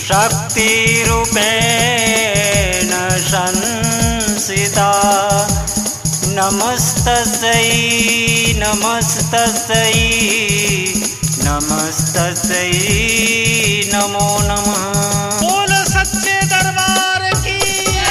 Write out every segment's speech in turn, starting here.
शक्तिरूपेण संसिता नमस्तस्यै नमस्तस्यै नमस्तस्यै नमो नमः बोल सच्चे दरबार की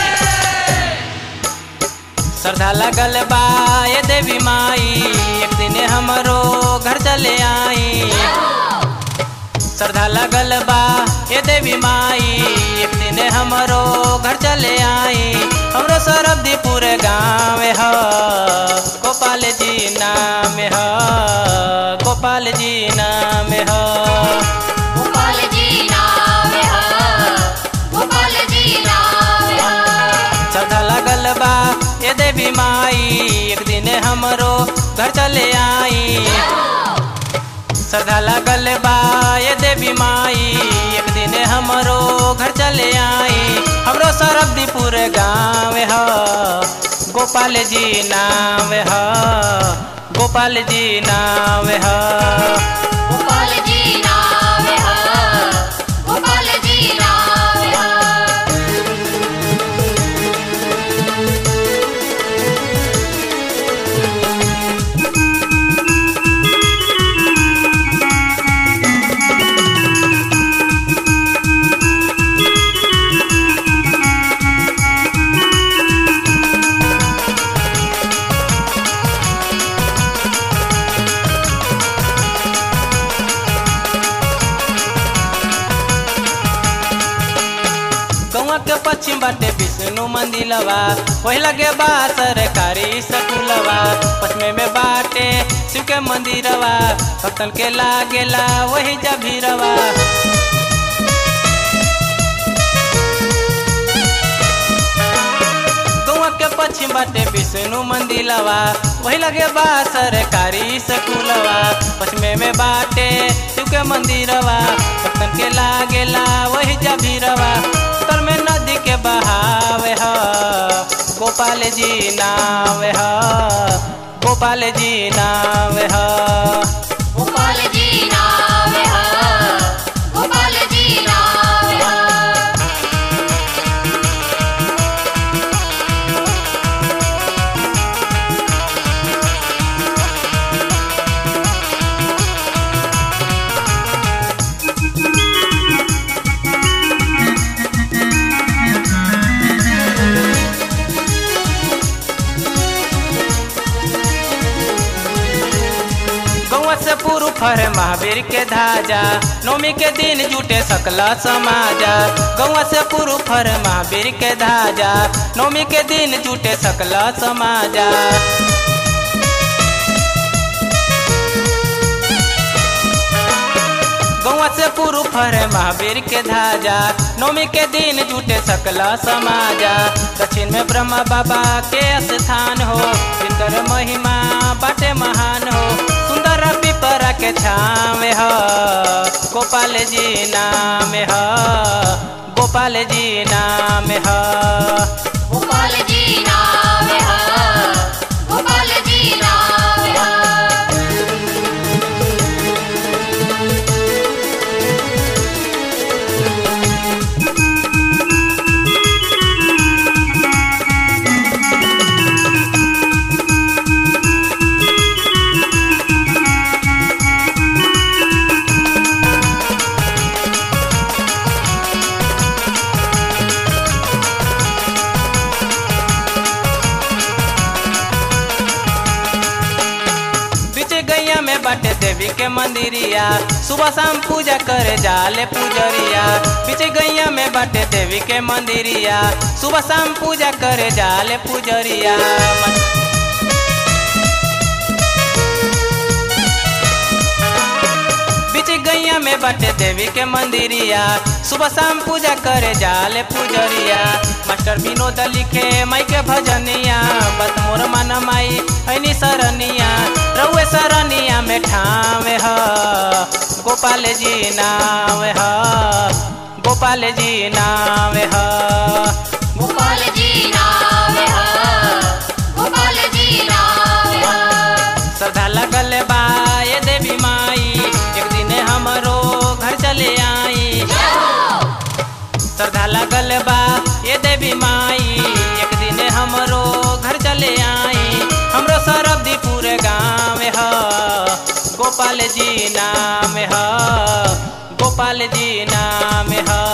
श्रद्धा लगल बा ये देवी माई एक दिन हमरो घर चले आई श्रद्धा लगल बा ये देवी माई एक दिन हमरो घर चले आई हमरो सरब्दीपुर गाँव ह गोपाल जी नाम ह गोपाल जी नाम ह गोपाल जी नाम है गोपाल जी नाम है श्रद्धा लगल बा ये देवी माई एक दिन हमरो घर चले आई श्रद्धा लगल बा ये देवी माई एक दिन हमरो घर चले आई हमरो सरब्दीपुर गाँव ह गोपाल जी नाम ह गोपाल जी नाम ह गोपाल जी नाम है गोपाल जी नाम है गौवा के पश्चिम बाटे विष्णु मंदिलवा वही लगे बा सरकारी स्कूलवा पश्चिम में बाटे शिव के मंदिरवा भक्तन के लागेला वही जभीरवा गौवा के पश्चिम बाटे विष्णु मंदिलवा वही लगे बा सरकारी स्कूलवा पश्चिम में बाटे शिव के मंदिरवा भक्तन के लागेला वही जभीरवा उत्तर में नदी के बहावे ह गोपाल जी नाव ह गोपाल जी नाव ह गोपाल जी नाम है गोपाल जी नाम है गौवा से पूर्व फर महावीर के धाजा नौमी के दिन जुटे सकला समाजा गौवा से पूर्व फर महावीर के धाजा नौमी के दिन जुटे सकला समाजा गौवा से पूर्व फर महावीर के धाजा नौमी के दिन जुटे सकला समाजा दक्षिण में ब्रह्मा बाबा के स्थान हो जिनकर महिमा बाटे महान हो सुंदर पिपरा के छावे ह गोपाल जी नाम ह गोपाल जी नाम ह गोपाल जी नाम है गोपाल जी नाम है बीच गैया में बाटे देवी के मंदिरिया सुबह शाम पूजा करे जाले पुजरिया बीच गैया में बाटे देवी के मंदिरिया सुबह शाम पूजा करे जाले पुजरिया बीच गैया में बाटे देवी के मंदिरिया सुबह शाम पूजा करे जाले पुजरिया मास्टर विनोद लिखे माई के भजनिया बत मोर मन माई ऐनी सरनिया रउए सरनिया में ठावे ह गोपाल जी नाव ह गोपाल जी नाव ह गोपाल जी नाम है गोपाल जी नाम है श्रद्धा लगल बा ये देवी माई एक दिन हमरो घर चले आई श्रद्धा लागल बा ये देवी माई एक दिन हमरो घर चले आई हमरो सरब्दीपुर गाँव ह गोपाल जी नाम ह गोपाल जी नाम ह